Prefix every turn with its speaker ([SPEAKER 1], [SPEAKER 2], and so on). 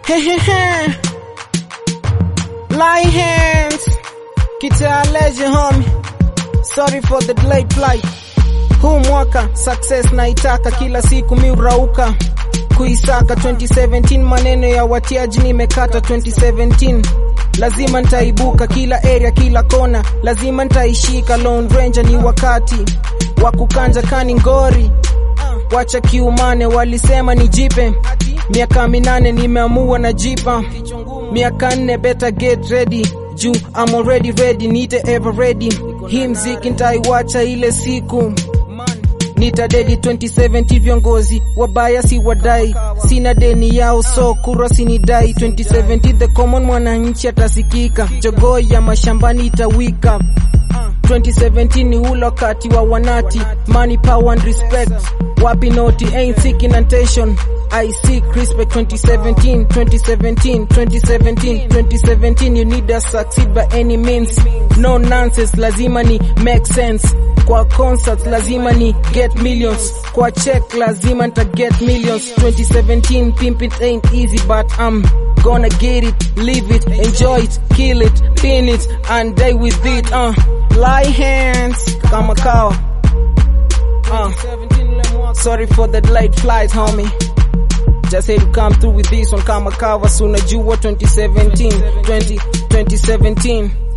[SPEAKER 1] Hehehe. Lie hands. Kita legend homie. Sorry for the delayed flight. Huu mwaka success naitaka kila siku mi urauka kuisaka 2017 maneno ya watiaji nimekata 2017 lazima nitaibuka kila area kila kona lazima nitaishika Lone Ranger ni wakati wa kukanja kani ngori wacha kiumane walisema nijipe miaka minane nimeamua na jipa miaka nne better get ready juu I'm already ready nite ever ready hii mziki nitaiwacha ile siku nitadedi 2070 viongozi wabaya si wadai sina deni yao so kura sinidai 2070 the common mwananchi atasikika jogoo ya mashambani itawika 2017 ni ule wakati wa wanati money power and respect wapi noti ain't seeking attention I seek respect 2017 2017 2017 2017 you need to succeed by any means no nonsense lazima ni make sense kwa concerts lazima ni get millions kwa check lazima nita get millions 2017 pimp it ain't easy but I'm gonna get it live it enjoy it kill it pin it and die with it uh lie hands kama kawa uh sorry for the delayed flight homie just had to come through with this one kama kawa so unajua 2017 20 2017